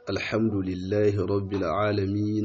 الحمد لله رب العالمين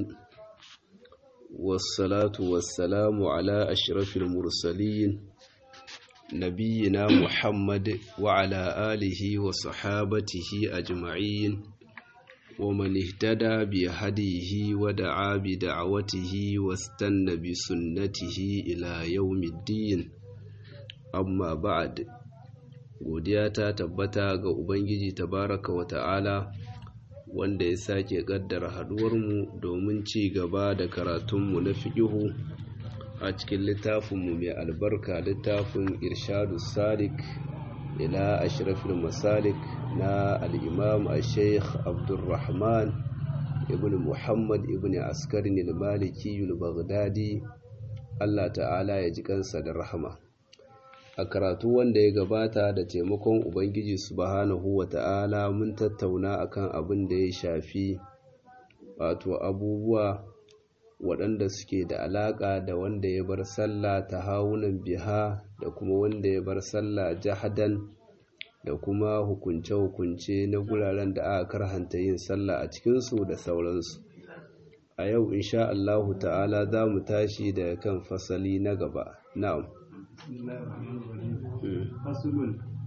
والصلاة والسلام على أشرف المرسلين نبينا محمد وعلى آله وصحابته أجمعين ومن اهتدى بهديه ودعا بدعوته واستنى بسنته إلى يوم الدين أما بعد godiya ta tabbata ga Ubangiji tabaraka wa ta'ala wanda ya sake ƙaddara haɗuwarmu domin ci gaba da karatunmu na fiƙihu a cikin littafinmu mai albarka littafin irshadu sadiq ila ashrafil masalik na al'imam a sheikh abdulrahman ibn muhammad ibn askarin al-maliki baghdadi allah ta'ala ya ji kansa da rahama a karatu wanda ya gabata da taimakon ubangiji subhanahu wa ta'ala mun tattauna akan abin da ya shafi wato abubuwa waɗanda suke da alaƙa da wanda ya bar sallah ta hawunan biha da kuma wanda ya bar sallah jahadan da kuma hukunce-hukunce na guraren da aka karhanta yin sallah a cikinsu da sauransu a yau insha Allahu ta'ala za mu tashi da kan fasali na gaba na'am بسم الله الرحمن الرحيم فصل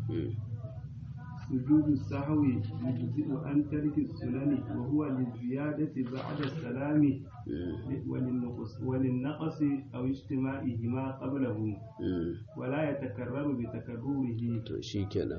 سجود السهو يجزئ عن ترك السنن وهو للزيادة بعد السلام وللنقص, وللنقص أو اجتماعهما قبله ولا يتكرر بتكرره شيكنا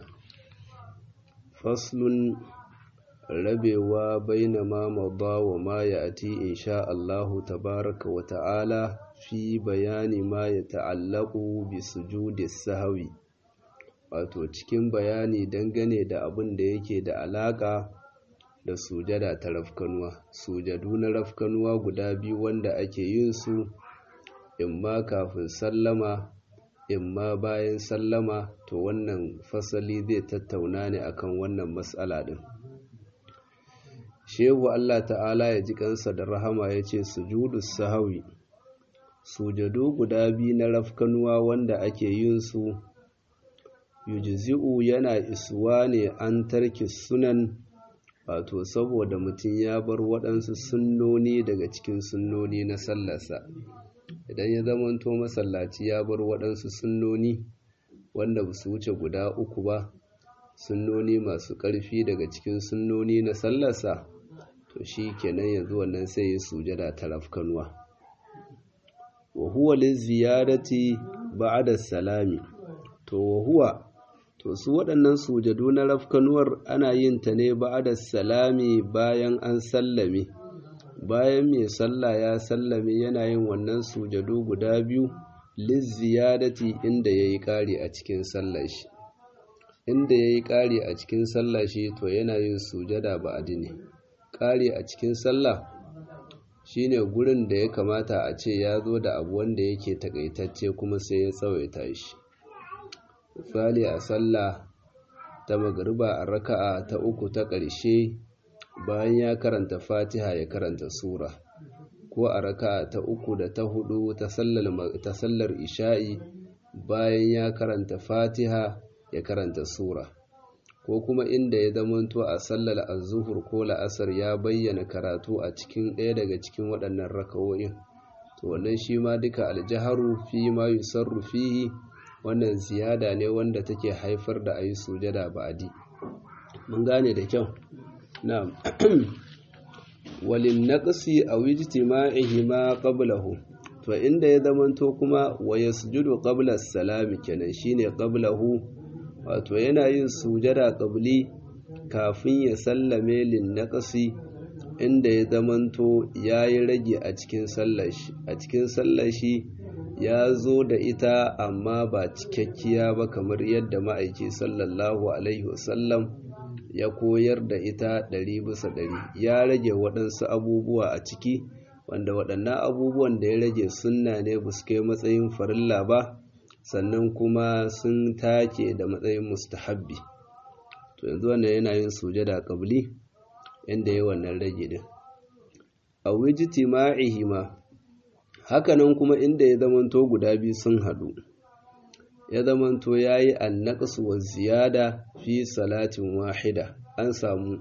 فصل rabewa baina ma mada wa ma ya'ti insha Allahu tabaraka wa ta'ala fi bayani ma ya ta'allaku bi sujudi sahwi wato cikin bayani dangane da abin da yake da alaka da sujada ta rafkanuwa sujadu na rafkanuwa guda biyu wanda ake yin su imma kafin sallama imma bayan sallama to wannan fasali zai tattauna ne akan wannan matsala din shehu Allah ta'ala ya ji kansa da rahama ya ce sujudu sahawi sujadu guda biyu na rafkanuwa wanda ake yin su yujzi'u yana isuwa ne an tarki sunan wato saboda mutum ya bar waɗansu sunnoni daga cikin sunnoni na sallarsa idan ya zamanto masallaci ya bar waɗansu sunnoni wanda ba su wuce guda uku ba sunnoni masu ƙarfi daga cikin sunnoni na sallarsa to shi kenan yanzu wannan sai ya sujada ta rafkanuwa wa huwa liziyarati ba'da salami to wa huwa to su waɗannan sujadu na rafkanuwar ana yin ta ne ba'da salami bayan an sallame bayan mai sallah ya sallame yana yin wannan sujadu guda biyu liziyarati inda yayi ƙari a cikin sallar shi inda yayi ƙari a cikin sallah shi to yana yin sujada ba'di ne ƙari a cikin sallah shine gurin da ya kamata a ce ya zo da abu wanda yake takaitacce kuma sai ya tsawaita shi misali a sallah ta magariba a raka'a ta uku ta ƙarshe bayan ya karanta fatiha ya karanta sura ko a raka'a ta uku da ta hudu ta sallar isha'i bayan ya karanta fatiha ya karanta sura ko kuma inda ya zamanto a sallar azuhur ko la'asar ya bayyana karatu a cikin ɗaya daga cikin waɗannan rakawoyin to wannan shi ma duka aljaharu fi ma yusarru fihi wannan ziyada ne wanda take haifar da ayi sujada ba'di mun gane da kyau na'am walin naqsi aw ijtima'ihi ma qablahu to inda ya zamanto kuma wa yasjudu qabla as-salami kenan shine qablahu wato yana yin sujada ƙabli kafin ya sallame linnaqasi inda ya zamanto ya yi rage a cikin sallashi a cikin sallashi ya zo da ita amma ba cikakkiya ba kamar yadda ma'aiki sallallahu alaihi wasallam ya koyar da ita ɗari bisa ɗari ya rage waɗansu abubuwa a ciki wanda waɗannan abubuwan da ya rage sunna ne ba su kai matsayin farilla ba sannan kuma sun take da matsayin mustahabbi to yanzu wannan yana yin sujada qabli inda yayi wannan rage din a wijtima'ihi ma hakanan kuma inda ya zamanto guda biyu sun hadu ya zamanto yayi annaqsu wa ziyada fi salatin wahida an samu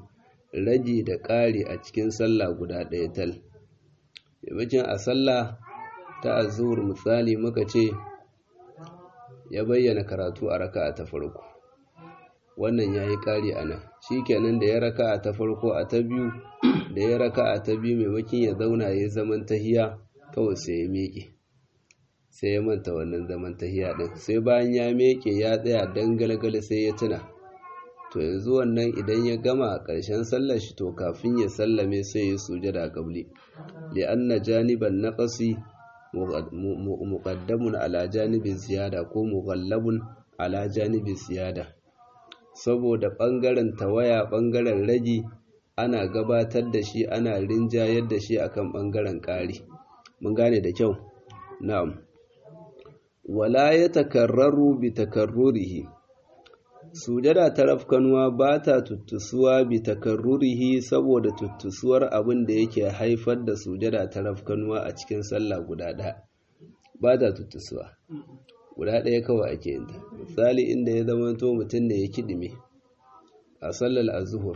ragi da ƙari a cikin sallah guda ɗaya tal maimakon a sallah ta azur misali muka ce ya bayyana karatu a raka'a ta farko wannan ya yi ƙari a nan shi kenan da ya raka'a ta farko a ta biyu da ya raka'a ta biyu maimakon ya zauna ya zaman tahiya kawai sai ya miƙe sai ya manta wannan zaman tahiya ɗin sai bayan ya miƙe ya tsaya dangalgala sai ya tuna to yanzu wannan idan ya gama ƙarshen sallar shi to kafin ya sallame sai ya sujada qabli li anna janiban naqsi muqaddamun ala janibi ziyada ko mughallabun ala janibi ziyada saboda bangaren tawaya bangaren ragi ana gabatar da shi ana rinjayar da shi akan bangaren ƙari mun gane da kyau na'am wala ya takarraru bi takarrurihi sujada ta rafkanuwa ba ta tuttusuwa bi takarrurihi saboda tuttusuwar abin da yake haifar da sujada ta rafkanuwa a cikin sallah guda ɗaya ba ta tuttusuwa guda ɗaya kawai ake yin ta misali inda ya zama to mutum ne ya kiɗime a sallar azuhur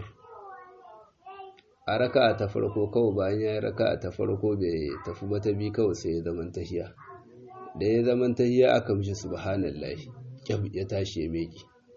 a raka ta farko kawai bayan ya yi raka ta farko bai tafi ba ta bi kawai sai ya zaman tahiya da ya zaman tahiya aka mishi subhanallahi ya tashi ya meki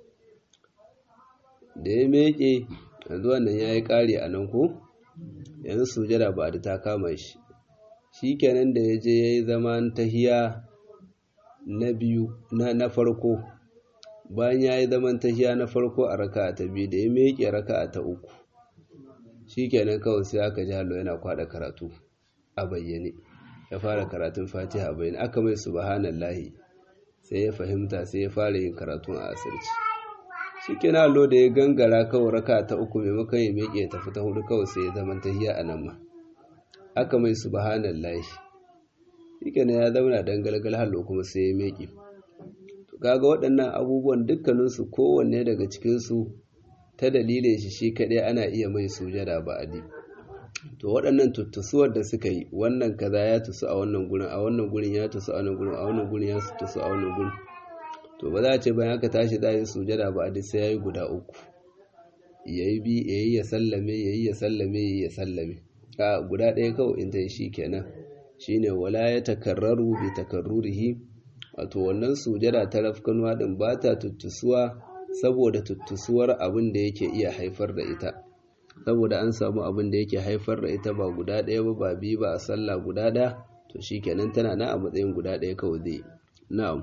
da ya meke yanzu wannan ya yi ƙari a nan ko yanzu sujada ba da ta kama shi shi kenan da ya je ya yi zaman tahiya na biyu na farko bayan ya yi zaman tahiya na farko a raka ta biyu da ya meke raka ta uku shi kenan kawai sai aka ji hallo yana kwada karatu a bayyane ya fara karatun fatiha a bayyane aka mai subhanallahi sai ya fahimta sai ya fara yin karatun a asirci shi kenan hallo da ya gangara kawai raka ta uku maimakon ya miƙe ya tafi ta hudu kawai sai ya zama tahiya a nan ma aka mai subhanallahi shi kenan ya zauna dan galgal hallo kuma sai ya miƙe to kaga waɗannan abubuwan dukkaninsu kowanne daga cikinsu ta dalilin shi shi kaɗai ana iya mai sujada ba adi to waɗannan tuttusuwar da suka yi wannan kaza ya tusu a wannan gurin a wannan gurin ya tusu a wannan gurin a wannan gurin ya tusu a wannan gurin to ba za a ce bayan aka tashi za a yi sujada ba adi sai ya yi guda uku ya yi bi ya yi ya sallame ya yi ya sallame ya yi ya sallame a guda ɗaya kawai in ta yi shi kenan shine wala ya takarraru bi takarrurihi wato wannan sujada ta rafkanuwa din ba ta tuttusuwa saboda tuttusuwar abin da yake iya haifar da ita saboda an samu abin da yake haifar da ita ba guda ɗaya ba ba biyu ba a sallah guda ɗaya to shikenan tana na a matsayin guda ɗaya kawai zai na'am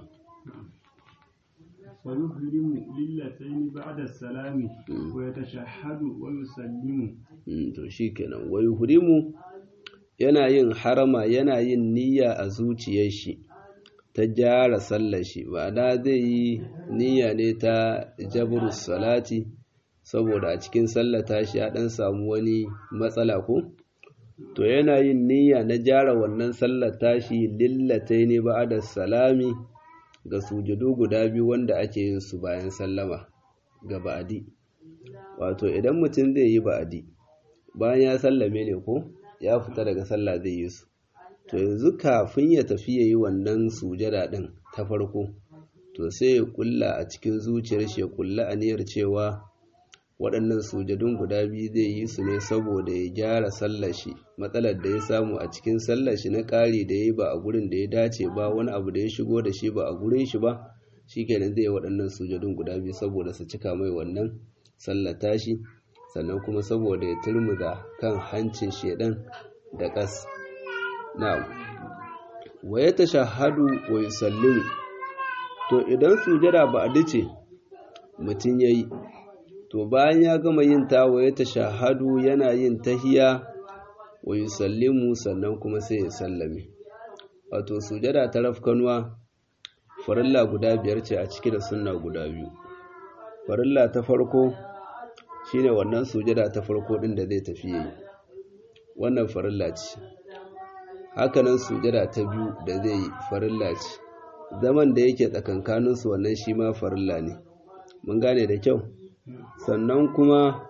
ويهرم للتين بعد السلام ويتشهد ويسلم to shikenan wayuhrimu yana yin harama yana yin niyya a zuciyar shi ta gyara sallar shi ma'ana zai yi niyya ne ta jabru salati saboda a cikin sallata shi ya dan samu wani matsala ko to yana yin niyya na gyara wannan sallar tashi lillatai ne ba'da salami ga sujudu guda biyu wanda ake yin su bayan sallama ga ba'adi wato idan mutum zai yi ba'adi bayan ya sallame ne ko ya fita daga sallah zai yi su to yanzu kafin ya tafi ya yi wannan sujada ɗin ta farko to sai ya kulla a cikin zuciyar shi ya kulla aniyar cewa waɗannan sujadun guda biyu zai yi su ne saboda ya gyara sallar shi matsalar da ya samu a cikin sallar shi na ƙari da ya yi ba a gurin da ya dace ba wani abu da ya shigo da shi ba a gurin shi ba shi kenan zai yi waɗannan sujadun guda biyu saboda su cika mai wannan sallar tashi sannan kuma saboda ya turmuza kan hancin shedan da ƙas na'am wa ya tashahhadu wa yusallimu to idan sujada ba a dace mutum yayi to bayan ya gama yin ta wa ya tashahhadu yana yin tahiya wa yusallimu sannan kuma sai ya sallame wato sujada ta rafkanuwa farilla guda biyar ce a ciki da sunna guda biyu farilla ta farko shine wannan sujada ta farko din da zai tafi yayi wannan farilla ce hakanan sujada ta biyu da zai yi farilla ce zaman da yake tsakankanin su wannan shi ma farilla ne mun gane da kyau sannan kuma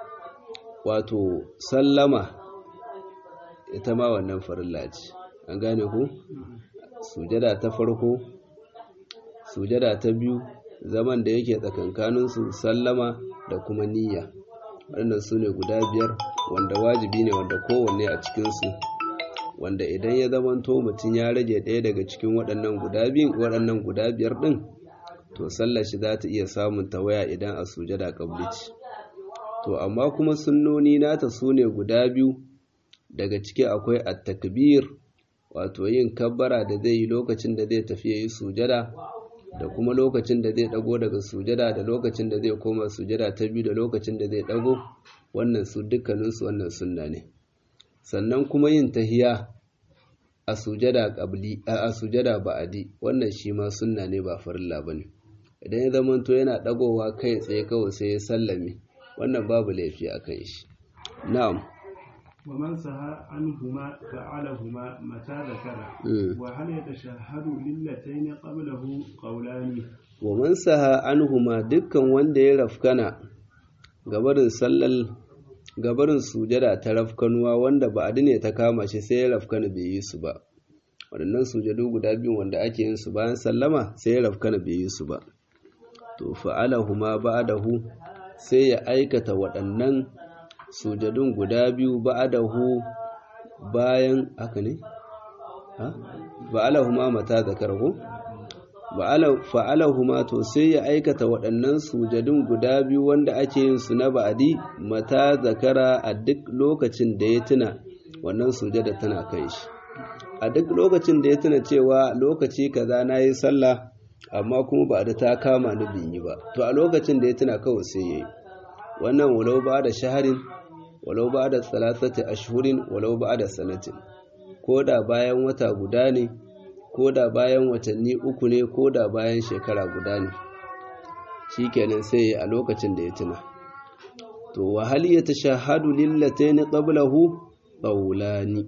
wato sallama ita ma wannan farilla ce an gane ku sujada ta farko sujada ta biyu zaman da yake tsakankanin su sallama da kuma niyya waɗannan su ne guda biyar wanda wajibi ne wanda kowanne a cikinsu wanda idan ya zamanto mutum ya rage ɗaya daga cikin waɗannan guda biyun waɗannan guda biyar ɗin to sallar shi za ta iya samun tawaya idan a sujada kabli ce to amma kuma sunnoni nata su ne guda biyu daga ciki akwai at-takbir wato yin kabbara da zai yi lokacin da zai tafi yayi sujada da kuma lokacin da zai dago daga sujada da lokacin da zai koma sujada ta biyu da lokacin da zai dago wannan su dukkaninsu wannan sunna ne sannan kuma yin tahiya a sujada qabli a sujada ba'adi wannan shi ma sunna ne ba farilla bane idan ya zamanto yana dagowa kai tsaye kawai sai ya sallame wannan babu laifi a kan shi na'am ومن سهى عنهما فعلهما متى ذكر وهل يتشهد للتين قبله قولان ومن سهى عنهما dukkan wanda ya rafkana gabarin sallal gabarin sujada ta rafkanuwa wanda ba ne ta kama shi sai ya rafkana bai yi su ba waɗannan sujadu guda biyu wanda ake yin su bayan sallama sai ya rafkana bai yi su ba to fa'alahuma ba'dahu sai ya aikata waɗannan sujadun guda biyu ba'adahu bayan haka ne ba'alahuma mata zakarhu fa'alahuma to sai ya aikata waɗannan sujadun guda biyu wanda ake yin su na ba'adi mata zakara a duk lokacin da ya tuna wannan sujada tana kai shi a duk lokacin da ya tuna cewa lokaci kaza na yi sallah amma kuma ba da ta kama ni bin yi ba to a lokacin da ya tuna kawai sai ya yi wannan walau ba da shaharin walau ba da salasati ashhurin walau ba da sanatin ko da bayan wata guda ne ko da bayan watanni uku ne ko da bayan shekara guda ne shikenan sai a lokacin da ya tuna to wa hal yatashahadu lillatayn qablahu qawlani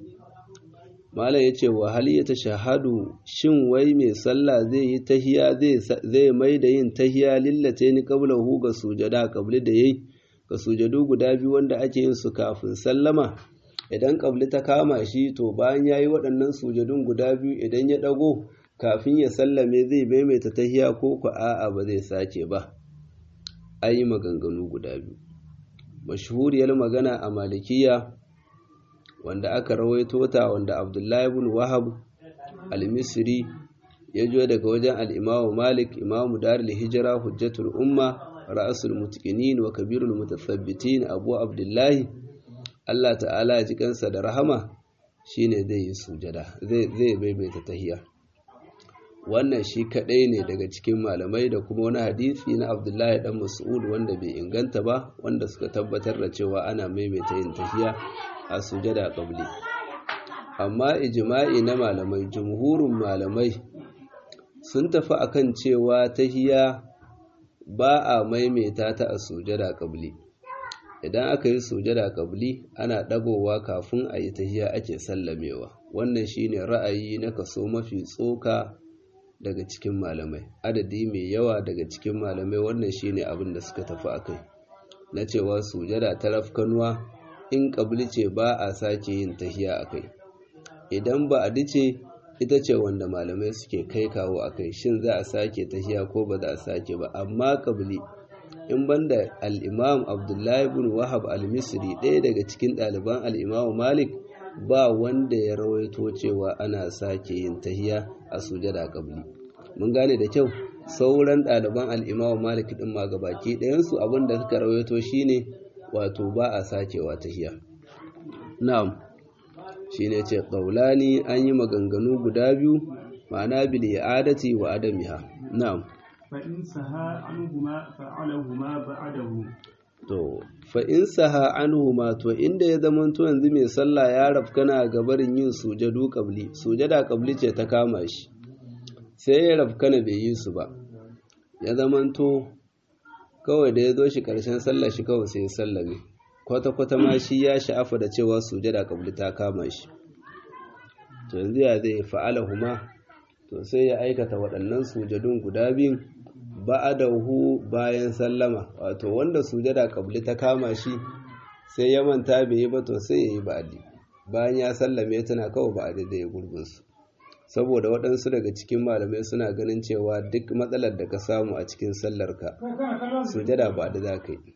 malam yace wa hal yatashahadu shin wai mai sallah zai yi tahiya zai zai mai da yin tahiya lillatayn qablahu ga sujada qabli da yayi ga sujadu guda biyu wanda ake yin su kafin sallama idan ƙabli ta kama shi to bayan ya yi waɗannan sujadun guda biyu idan ya ɗago kafin ya sallame zai maimaita tahiya ko ku a'a ba zai sake ba an yi maganganu guda biyu mashhuriyar magana a malikiya wanda aka rawaito ta wanda abdullahi ibn wahab al-misri ya jo daga wajen al-imamu malik imamu darul hijira hujjatul umma ra'asul mutqinin wa kabirul mutathabbitin abu abdullahi Allah ta'ala ya ji kansa da rahama shine zai yi sujada zai zai maimaita tahiya wannan shi kadai ne daga cikin malamai da kuma wani hadisi na Abdullahi dan Mas'ud wanda bai inganta ba wanda suka tabbatar da cewa ana maimaita yin tahiya a sujada qabli amma ijma'i na malamai jumhurun malamai sun tafi akan cewa tahiya ba a maimaita ta a sujada qabli idan aka yi sujada kabli ana ɗagowa kafin a yi tahiya ake sallamewa wannan shine ra'ayi na kaso mafi tsoka daga cikin malamai adadi mai yawa daga cikin malamai wannan shine abin da suka tafi akai na cewa sujada ta rafkanuwa in kabli ce ba a sake yin tahiya akai idan ba a dice ita ce wanda malamai suke kai kawo akai shin za a sake tahiya ko ba za a sake ba amma kabli in banda al'imam abdullahi bin wahab al-misri ɗaya daga cikin ɗaliban al'imamu malik ba wanda ya rawaito cewa ana sake yin tahiya a sujada ƙabli mun gane da kyau sauran ɗaliban al'imamu malik ɗin ma gabaki ɗayansu abinda suka rawaito shine wato ba a sakewa tahiya na'am shine ce ƙaulani an yi maganganu guda biyu ma'ana bil i'adati wa adamiha na'am فإن سها عنهما فعلهما بعده to fa in saha anhuma to inda ya zamanto yanzu mai sallah ya rafkana ga barin yin sujadu qabli sujada qabli ce ta kama shi sai ya rafkana bai yi su ba ya zamanto kawai da ya zo shi karshen sallah shi kawai sai ya sallame kwata kwata ma shi ya sha'afa da cewa sujada qabli ta kama shi to yanzu ya zai fa'alahuma to sai ya aikata waɗannan sujadun guda biyun ba'adahu bayan sallama wato wanda sujada kabli ta kama shi sai ya manta bai yi ba to sai ya yi ba'adi bayan ya sallame tana kawai ba'adi da ya gurgunsu saboda waɗansu daga cikin malamai suna ganin cewa duk matsalar da ka samu a cikin sallarka sujada ba da za ka yi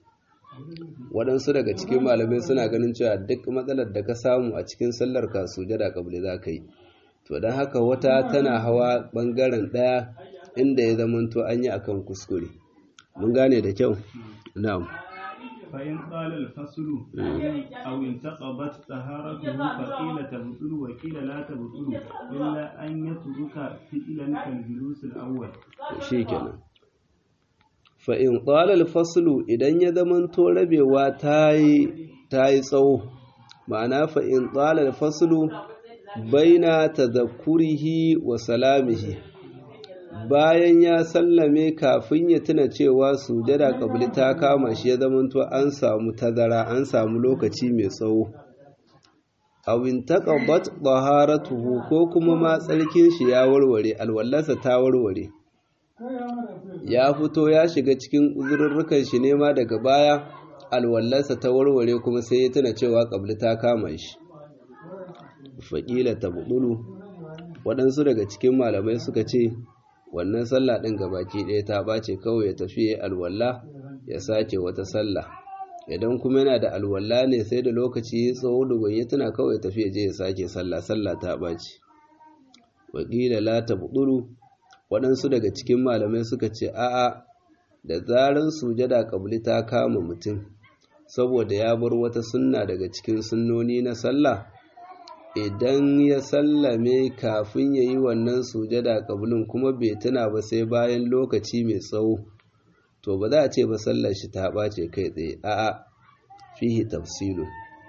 waɗansu daga cikin malamai suna ganin cewa duk matsalar da ka samu a cikin sallar ka sujada kabli za ka yi to don haka wata tana hawa ɓangaren ɗaya inda ya zamanto an yi akan kuskure mun gane da kyau na'am فإن قال الفصل أو انتقضت طهارته فقيل تبطل وقيل لا تبطل إلا أن يترك فعلا كالجلوس الأول shikenan fa in qala al-faslu idan ya zamanto rabewa tayi tayi tsawo ma'ana fa in qala al-faslu baina tadhakkurihi wa salamihi bayan ya sallame kafin ya tuna cewa sujada kabli ta kama shi ya zamanto an samu tazara an samu lokaci mai tsawo awin taqabbat taharatuhu ko kuma ma tsarkin shi ya warware alwallarsa ta warware ya fito ya shiga cikin uzurrukan shi ne ma daga baya alwallarsa ta warware kuma sai ya tuna cewa kabli ta kama shi faƙila ta waɗansu daga cikin malamai suka ce wannan sallah ɗin gabaki ɗaya ta ɓace kawai ya tafi ya alwala ya sake wata sallah idan kuma yana da alwala ne sai da lokaci ya tsawo dogon ya tuna kawai ya tafi ya je ya sake sallah sallah ta ɓace wakila la ta waɗansu daga cikin malamai suka ce a'a da zarar sujada kabli ta kama mutum saboda ya bar wata sunna daga cikin sunnoni na sallah idan ya sallame kafin ya yi wannan sujada kabulin kuma bai tuna ba sai bayan lokaci mai tsawo to ba za a ce ba sallar shi ta ɓace kai tsaye a'a fihi tafsilu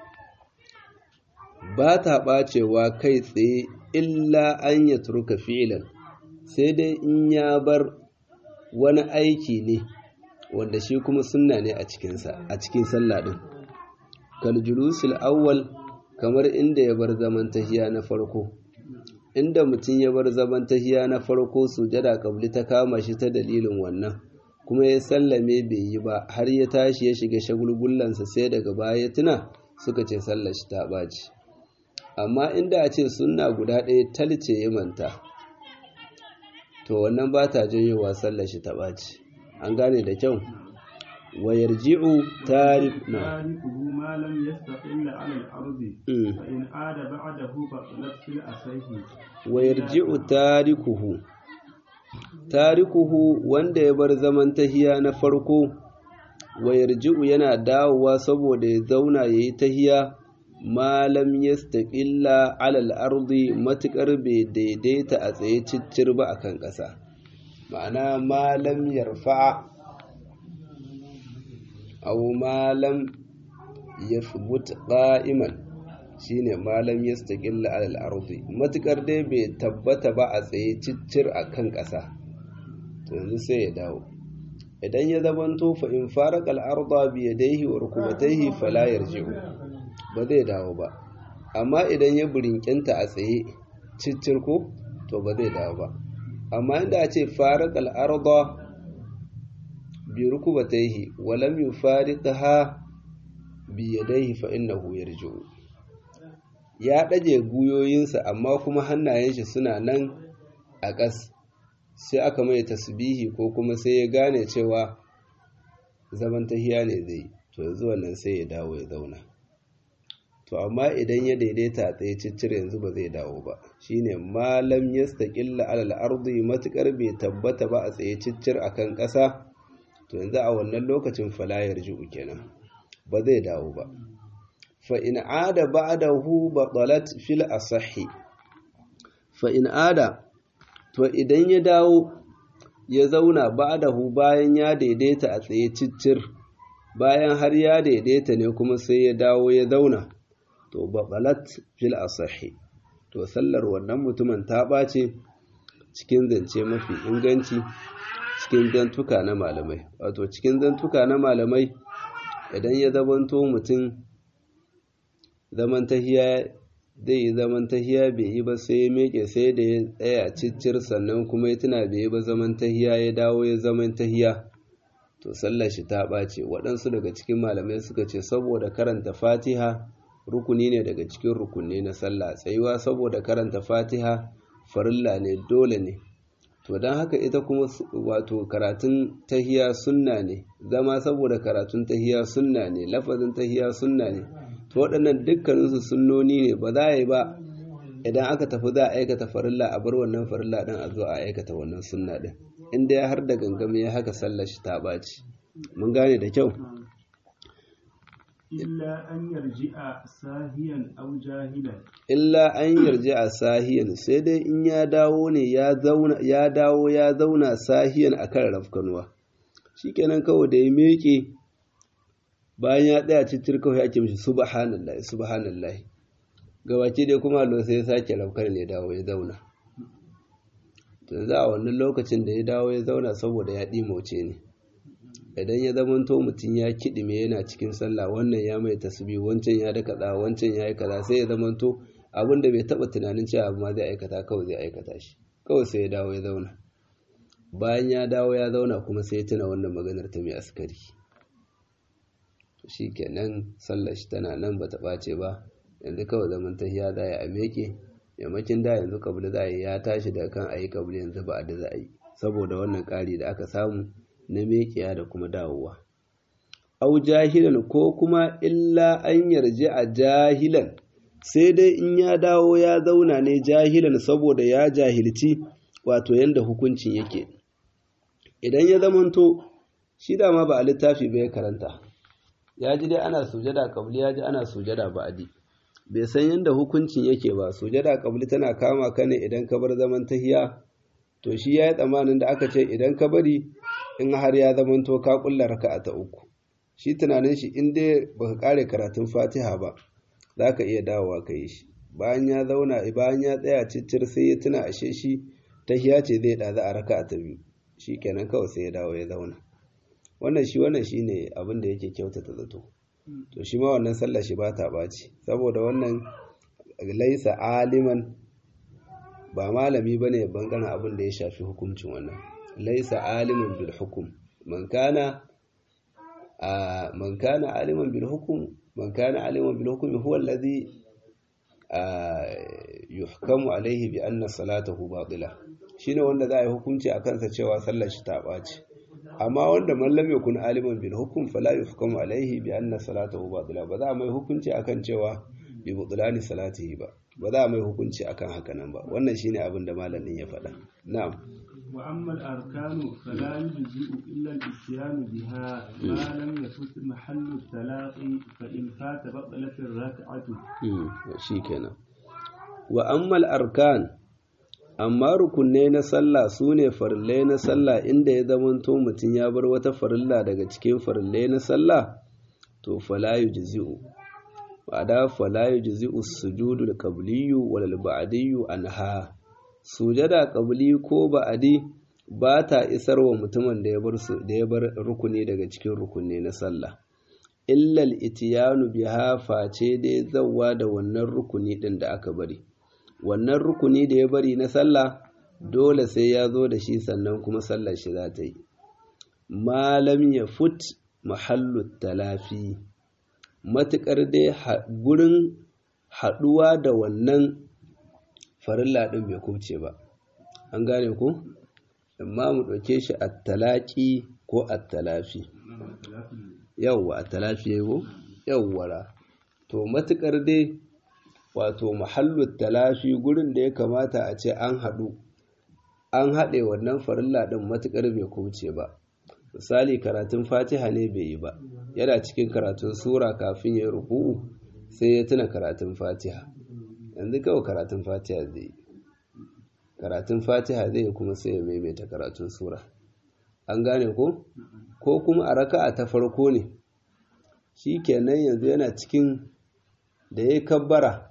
ba ta ɓacewa kai tsaye illa an ya turka fi'ilan sai dai in ya bar wani aiki ne wanda shi kuma sunna ne a cikinsa a cikin sallah ɗin kaljulusul awwal kamar inda ya bar zaman tahiya na farko inda mutum ya bar zaman tahiya na farko sujada kabli ta kama shi ta dalilin wannan kuma ya sallame bai yi ba har ya tashi ya shiga shagulgullansa sai daga baya ya tuna suka ce sallar shi ta ɓaci amma inda a ce sunna guda ɗaya talce ya manta to wannan ba ta janyowa sallar shi ta ɓaci an gane da kyau ويرجع تارك تاركه ما لم يستقل على الأرض فإن عاد بعده بطلت في الأصح ويرجع تاركه تاركه wanda ya bar zaman tahiya na farko wayarji'u yana dawowa saboda ya zauna yayi tahiya malam yastaqilla alal ardi matukar bai daidaita a tsaye ciccir ba akan ƙasa ma'ana malam yarfa'a aw malam yathbut qa'iman shine malam yastaqilla ala al-ardi matukar dai bai tabbata ba a tsaye ciccir akan ƙasa to yanzu sai ya dawo idan ya zamanto fa in farqa al-arda bi yadayhi wa rukubatayhi fala yarji'u ba zai dawo ba amma idan ya burinkinta a tsaye ciccir ko to ba zai dawo ba amma inda a ce farqa al-arda bi rukubatayhi wa lam yufariqha bi yadayhi fa innahu yarji'u ya daje guyoyinsa amma kuma hannayen shi suna nan a ƙas sai aka mai tasbihi ko kuma sai ya gane cewa zaman tahiya ne zai to yanzu wannan sai ya dawo ya zauna to amma idan ya daidaita a tsaye ciccire yanzu ba zai dawo ba shine malam yastaqilla alal ardi matukar bai tabbata ba a tsaye ciccir akan ƙasa to yanzu a wannan lokacin falayar ji'u kenan ba zai dawo ba fa in ada ba'dahu batalat fil asahi fa in ada to idan ya dawo ya zauna ba'dahu bayan ya daidaita a tsaye ciccir bayan har ya daidaita ne kuma sai ya dawo ya zauna to batalat fil asahi to sallar wannan mutumin ta ɓace cikin zance mafi inganci cikin zantuka na malamai wato cikin zantuka na malamai idan ya zamanto mutum zaman tahiya zai yi zaman tahiya bai yi ba sai ya meke sai da ya tsaya ciccir sannan kuma ya tuna bai yi ba zaman tahiya ya dawo ya zaman tahiya to sallar shi ta ɓace waɗansu daga cikin malamai suka ce saboda karanta fatiha rukuni ne daga cikin rukunni na sallah tsayuwa saboda karanta fatiha farilla ne dole ne to don haka ita kuma wato karatun tahiya sunna ne zama saboda karatun tahiya sunna ne lafazin tahiya sunna ne to waɗannan dukkaninsu sunnoni ne ba za a yi ba idan aka tafi za a aikata farilla a bar wannan farilla ɗin a zo a aikata wannan sunna ɗin inda ya har da gangame ya haka sallar shi ta ɓaci mun gane da kyau illa an yarji'a sahiyan aw jahilan illa an yarji a sahiyan sai dai in ya dawo ne ya zauna ya dawo ya zauna sahiyan akan rafkanuwa shikenan kawai da ya miƙe bayan ya tsaya cikin kawai ake mishi subhanallah subhanallah gabaki dai kuma Allah sai ya sake rafkar ne dawo ya zauna to za a wannan lokacin da ya dawo ya zauna saboda ya ɗimauce ne idan ya zamanto mutum ya kiɗime yana cikin sallah wannan ya mai tasbi wancan ya da kaza wancan ya yi kaza sai ya zamanto abin da bai taɓa tunanin cewa abu ma zai aikata kawai zai aikata shi kawai sai ya dawo ya zauna bayan ya dawo ya zauna kuma sai ya tuna wannan maganar ta mai askari shi kenan sallar shi tana nan bata ɓace ba yanzu kawai zaman tahiya za a meke yammakin da yanzu kabila za a yi ya tashi daga kan ayi kabila yanzu ba a da za a yi saboda wannan ƙari da aka samu na mekiya da kuma dawowa au jahilan ko kuma illa an yarje a jahilan sai dai in ya dawo ya zauna ne jahilan saboda ya jahilci wato yanda hukuncin yake idan ya zamanto shi dama ba a littafi bai karanta ya ji dai ana sujada kabli ya ji ana sujada ba'adi bai san yanda hukuncin yake ba sujada kabli tana kama ka ne idan ka bar zaman tahiya to shi ya yi tsammanin da aka ce idan ka bari in har ya zamanto ka kulla raka'a ta uku shi tunanin shi in dai baka kare karatun fatiha ba za ka iya dawowa ka yi shi bayan ya zauna bayan ya tsaya ciccir sai ya tuna ashe shi tahiya ce zai ɗaza a raka'a ta biyu shi kenan kawai sai ya dawo ya zauna wannan shi wannan shi ne abin da yake kyautata zato to shi ma wannan sallar shi ba ta ɓaci saboda wannan laisa aliman ba malami bane bangaren abin da ya shafi hukuncin wannan laisa aliman bil hukum man kana man kana aliman bil hukum man kana aliman bil hukmi huwa alladhi yuhkamu alaihi bi anna salatahu batila shine wanda za a yi hukunci a kansa cewa sallar shi ta ɓaci amma wanda man lam yakun aliman bil hukm fala yuhkamu alaihi bi anna salatahu batila ba za a mai hukunci akan cewa bi butlani salatihi ba ba za a mai hukunci akan haka nan ba wannan shine abin da malamin ya faɗa na'am wa amma al-arkanu fala yujzi'u illa al-isyan biha ma lam yafut mahallu talaqi fa in fata batalat ar-rak'atu shikenan wa amma al-arkan amma rukunne na sallah sune farillai na sallah inda ya zamanto mutum ya bar wata farilla daga cikin farillai na sallah to fala yujzi'u wada fala yujzi'u sujudu al-qabliyyu wal ba'diyyu anha sujada qabli ko ba'di ba ta isar wa mutumin da ya bar su da ya bar rukuni daga cikin rukunne na sallah illa al-itiyanu biha face dai zawwa da wannan rukuni din da aka bari wannan rukuni da ya bari na sallah dole sai ya zo da shi sannan kuma sallar shi za ta yi malam ya fut mahallu talafi matuƙar dai gurin haɗuwa da wannan farilla ɗin bai kubce ba an gane ku amma mu ɗauke shi a talaƙi ko a talafi yawwa a talafi ya ko yawwara to matuƙar dai wato mahallu talafi gurin da ya kamata a ce an haɗu an haɗe wannan farilla ɗin matuƙar bai kubce ba misali karatun fatiha ne bai yi ba yana cikin karatun sura kafin ya ruku'u sai ya tuna karatun fatiha yanzu kawai karatun fatiha zai yi karatun fatiha zai kuma sai ya maimaita karatun sura an gane ko ko kuma a raka'a ta farko ne shi kenan yanzu yana cikin da ya kabbara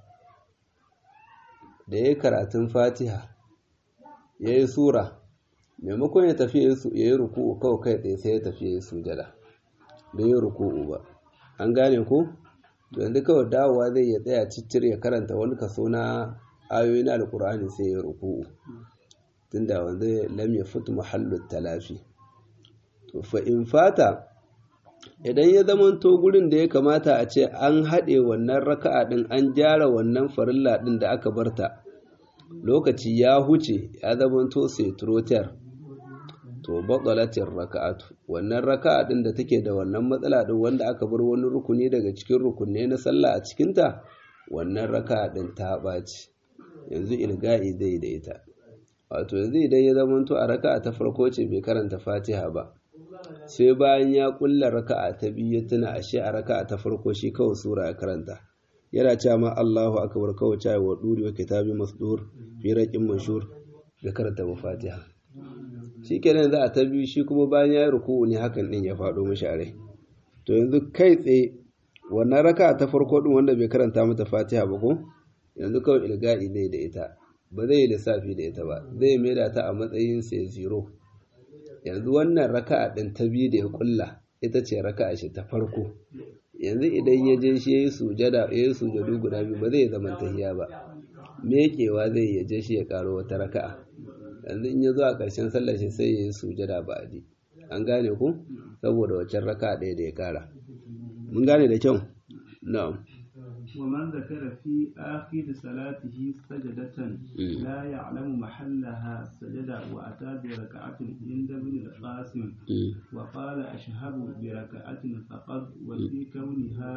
da ya karatun fatiha ya yi sura maimakon ya tafi ya yi ruku'u kawai kai tsaye sai ya tafi ya yi sujada bai yi ruku'u ba an gane ko to yanzu kawai dawowa zai ya tsaya ciccir ya karanta wani kaso na ayoyi na alkur'ani sai ya ruku'u tunda wanda lam ya fitu mahallu talafi to fa in fata idan ya zamanto gurin da ya kamata a ce an haɗe wannan raka'a ɗin an gyara wannan farilla ɗin da aka barta lokaci ya huce ya zamanto sai trotar to batsalatin raka'atu wannan raka'a din da take da wannan matsala din wanda aka bar wani rukuni daga cikin rukunne na sallah a cikinta wannan raka'a din ta ɓaci yanzu ilga'i zai da ita wato yanzu idan ya zamanto a raka'a ta farko ce bai karanta fatiha ba sai bayan ya kulla raka'a ta biyu ya tuna ashe a raka'a ta farko shi kawai sura ya karanta yana cewa ma Allahu akbar kawai cewa wa duri wa kitabi masdur fi raqin mashhur da karanta ba fatiha shikenan za a ta biyu shi kuma bayan ya yi ruku'u ne hakan din ya faɗo mishi a rai to yanzu kai tsaye wannan raka'a ta farko din wanda bai karanta mata fatiha ba ko yanzu kawai ilga'i zai da ita ba zai yi lissafi da ita ba zai maida ta a matsayin sai zero yanzu wannan raka'a din ta biyu da ya kulla ita ce raka'a shi ta farko yanzu idan ya je shi yayi sujada yayi sujadu guda biyu ba zai zama tahiya ba mekewa zai ya je shi ya karo wata raka'a yanzu in ya zo a ƙarshen sallar shi sai yayi sujada ba adi an gane ku saboda waccan raka'a ɗaya da ya kara mun gane da kyau na'am ومن ذكر في آخر صلاته سجدة لا يعلم محلها سجد وأتى بركعة عند ابن القاسم وقال أشهب بركعة فقط وفي كونها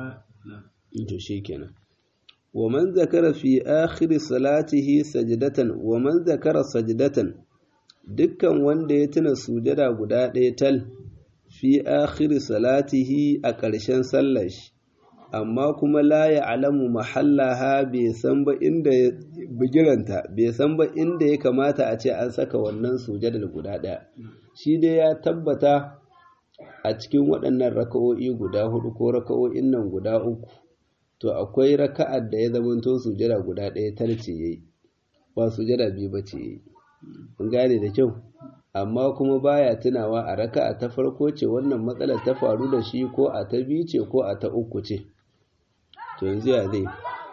شيكنا ومن ذكر في آخر صلاته سجدة ومن ذكر سجدة dukkan wanda ya tuna sujada guda ɗaya tal fi akhiri salatihi a ƙarshen sallar shi amma kuma la ya alamu mahallaha bai san ba inda ya bigiranta bai san ba inda ya kamata a ce an saka wannan sujadar guda ɗaya shi dai ya tabbata a cikin waɗannan raka'o'i guda hudu ko raka'o'in nan guda uku to akwai raka'ar da ya zamanto sujada guda ɗaya tarce yayi ba sujada biyu ba ce yayi kun gane da kyau amma kuma baya tunawa a raka'a ta farko ce wannan matsalar ta faru da shi ko a ta biyu ce ko a ta uku ce to yanzu ya zai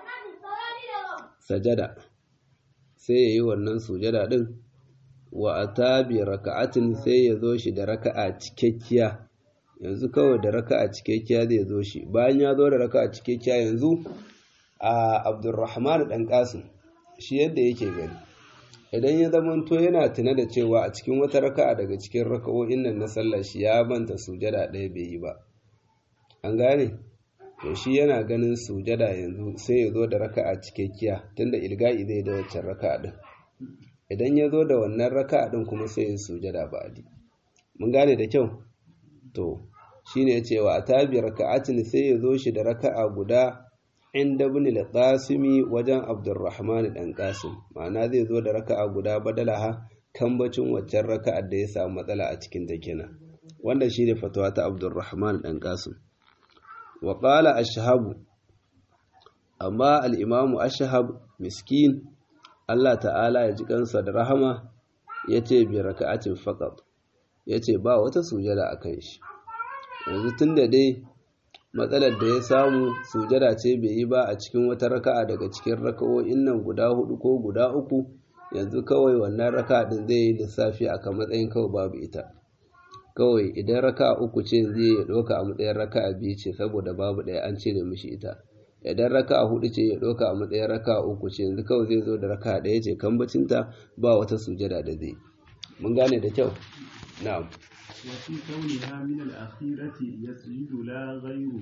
sajada sai ya yi wannan sujada ɗin wa a tabi raka'atin sai ya zo shi da raka'a cikakkiya yanzu kawai da raka'a cikakkiya zai zo shi bayan ya zo da raka'a cikakkiya yanzu a abdurrahman ɗan ƙasim shi yadda yake gani idan ya zamanto yana tuna da cewa a cikin wata raka'a daga cikin raka'o'in nan na sallar shi ya manta sujada ɗaya bai yi ba an gane to shi yana ganin sujada yanzu sai ya zo da raka'a cikakkiya tunda ilga'i zai da waccan raka'a din idan ya zo da wannan raka'a din kuma sai ya sujada ba'di mun gane da kyau to shine ya ce wa atabi raka'atin sai ya zo shi da raka'a guda inda ibn al-qasimi wajen abdurrahman dan qasim ma'ana zai zo da raka'a guda badalaha kambacin waccan raka'ar da ya samu matsala a cikin ta kenan wanda shine fatawa ta abdurrahman dan qasim wa qala ashhabu amma al-imamu ashhab miskin Allah ta'ala ya ji kansa da rahama yace bi raka'atin faqat yace ba wata sujada akan shi yanzu tunda dai matsalar da ya samu sujada ce bai yi ba a cikin wata raka'a daga cikin raka'o'in nan guda hudu ko guda uku yanzu kawai wannan raka'a din zai yi lissafi akan matsayin kawai babu ita kawai idan raka'a uku ce zai ya ɗauka a matsayin raka'a biyu ce saboda babu ɗaya an cire mishi ita idan raka'a hudu ce ya ɗauka a matsayin raka'a uku ce yanzu kawai zai zo da raka'a ɗaya ce kambacinta ba wata sujada da zai mun gane da kyau na'am وفي كونها من الأخيرة يسجد لا غير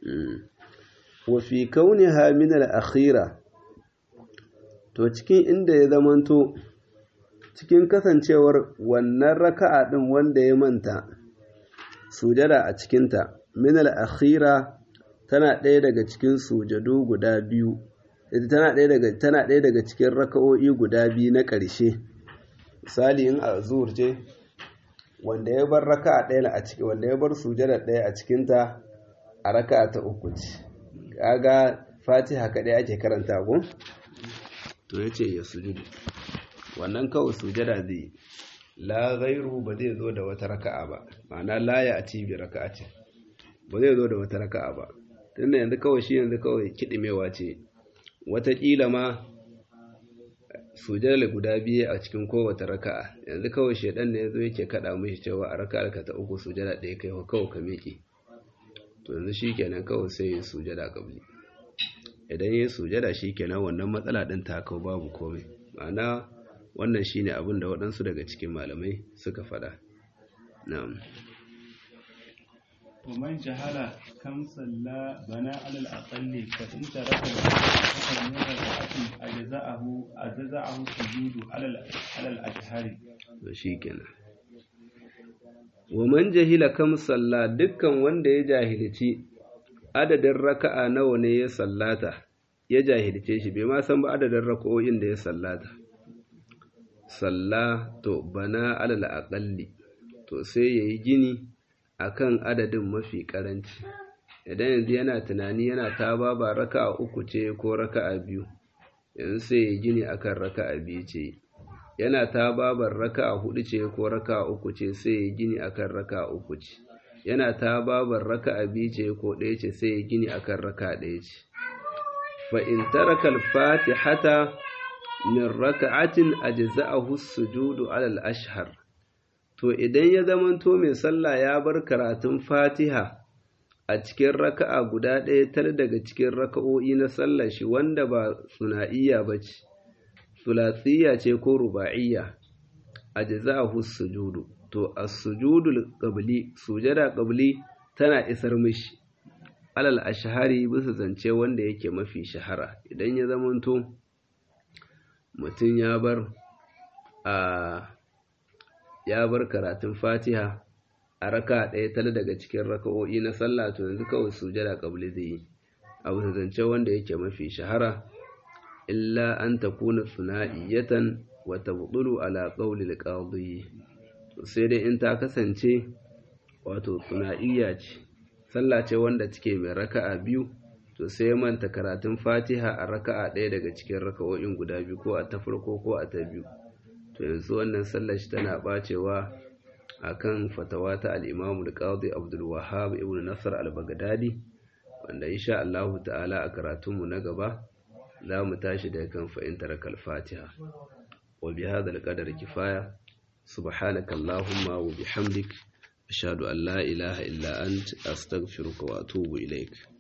وفي كونها من الأخيرة to cikin inda ya zamanto cikin kasancewar wannan raka'a din wanda ya manta sujada a cikinta min al-akhira tana ɗaya daga cikin sujadu guda biyu tana ɗaya daga tana ɗaya daga cikin raka'o'i guda biyu na ƙarshe misali in azur ce wanda ya bar raka'a ɗaya a ciki wanda ya bar sujada ɗaya a cikinta a raka'a ta uku ce kaga fatiha kaɗai ake karanta ko to yace ya sujudu wannan kawai sujada zai la ghairu ba zai zo da wata raka'a ba ma'ana la ya ati bi raka'ati ba zai zo da wata raka'a ba tunda yanzu kawai shi yanzu kawai kidimewa ce wataƙila ma sujada guda biyu a cikin kowace raka'a yanzu kawai shedan ne yazo yake kada mishi cewa a raka'ar ka ta uku sujada ɗaya kai kawai ka miƙe to yanzu shikenan kawai sai ya sujada kabli idan ya sujada shikenan wannan matsala din ta kawo babu komai ma'ana wannan shine abin da waɗansu daga cikin malamai suka faɗa na'am ومن جهل كم صلى بنى على الأقل فإن ترك أكثر من ركعة أجزأه أجزأه السجود على على الأجهر shikenan wa man jahila kam salla dukkan wanda ya jahilci adadin raka'a nawa ne ya sallata ya jahilce shi bai ma san ba adadin raka'o'in da ya sallata salla to bana alal aqalli to sai yayi gini akan adadin mafi karanci idan yanzu yana tunani yana ta baba raka'a uku ce ko raka'a biyu yanzu sai yayi gini akan raka'a biyu ce yana ta babar raka'a hudu ce ko raka'a uku ce sai ya gini akan raka'a uku ce yana ta babar raka'a biyu ce ko ɗaya ce sai ya gini akan raka'a ɗaya ce fa in taraka al-fatihata min raka'atin ajza'ahu as-sujudu 'ala al-ashhar to idan ya zamanto mai sallah ya bar karatun fatiha a cikin raka'a guda ɗaya tar daga cikin raka'o'i na sallar shi wanda ba suna'iyya bace sulasiyya ce ko ruba'iyya ajza'ahu sujudu to as-sujudul qabli sujada qabli tana isar mishi alal ashhari bisa zance wanda yake mafi shahara idan ya zamanto mutum ya bar a ya bar karatun Fatiha a raka ɗaya tale daga cikin raka'o'i na sallah to yanzu kawai sujada qabli zai yi a bisa zance wanda yake mafi shahara illa an takuna suna'iyatan wa tabdulu ala qawli al-qadi sai dai in ta kasance wato suna'iyya ce sallah ce wanda take mai raka'a biyu to sai manta karatun Fatiha a raka'a ɗaya daga cikin raka'o'in guda biyu ko a ta farko ko a ta biyu to yanzu wannan sallar shi tana bacewa akan fatawa ta al-Imam al-Qadi Abdul Wahhab ibn Nasr al-Baghdadi wanda insha Allah ta'ala a karatunmu na gaba za mu tashi daga kan fa'intar kalfatiha wa bi hadha al kifaya subhanaka allahumma wa bihamdik ashhadu an la ilaha illa ant astaghfiruka wa atubu ilaik